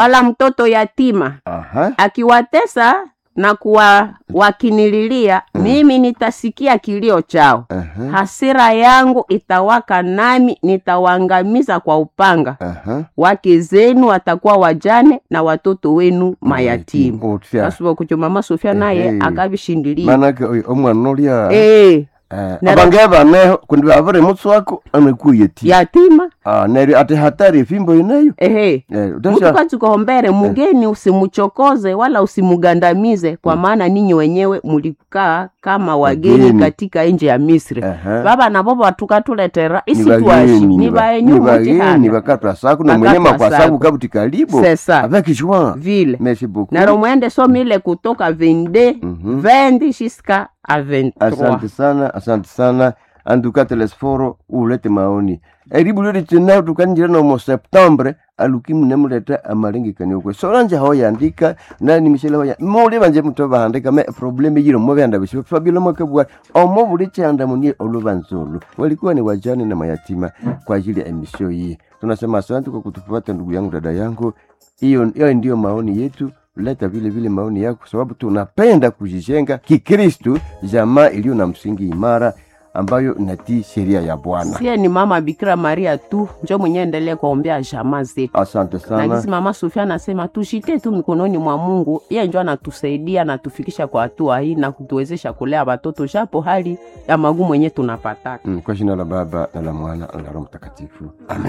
wala mtoto yatima Aha. akiwatesa na kuwa wakinililia mimi nitasikia kilio chao Aha. hasira yangu itawaka nami nitawaangamiza kwa upanga Aha. wake zenu watakuwa wajane na watoto wenu mayatimu Otya. asuba kucho mama sofia naye Ehe. akavishindilia Manake oyo omwana olya Eh, eh, Nero- abange baneho kundi bavire mutsi wako amekuye ti yatima Ah, neryo ati hatari efimbo ineyo ehe Eh, mtu utasha kachikohombere mugeni usimuchokoze wala usimugandamize kwa maana ninyi wenyewe mulikaa kama wageni Wageni. katika nje ya misri Aha. baba nabo batukatuletera Ni isitwashi bageni, ni ni ba- baenyu ni bageni mutihana bakatwa saku na mwenye Bakatwa makwasabu saku. kabuti kalibo C'est ça. avec joie vile merci beaucoup naro mwende somile kutoka 22 Mhm. 20 jusqu'à à 23 asante sana asante sana anduka telesforo ulete maoni eribu liri tinayo tukanjira nomo septembre alukimu nemuleta amalengekani kwe solanje hoyandika nani michele hoya muli banje muto bahandika me probleme yiro mo byanda bisho fabilo makabwa omo buli chanda munie olubanzolo walikuwa ni wajane na mayatima kwa ajili ya emisio hii tunasema asante kwa kutufuata ndugu yangu dada yangu hiyo hiyo ndio maoni yetu leta vile vile maoni yako, kwa sababu tunapenda kujijenga kikristu, jamaa iliyo na msingi imara ambayo inatii sheria ya Bwana. sie ni mama bikira maria tu njo mwenye endelee kuombea jamaa zetu Asante na sana. gisi mama sofia anasema tushite tu mikononi mwa mungu ye njo anatusaidia anatufikisha kwa hatua hii na kutuwezesha kulea watoto japo hali ya magumu yenye tunapataka Mm, kwa jina la Baba na la Mwana na la Roho Mtakatifu, amen.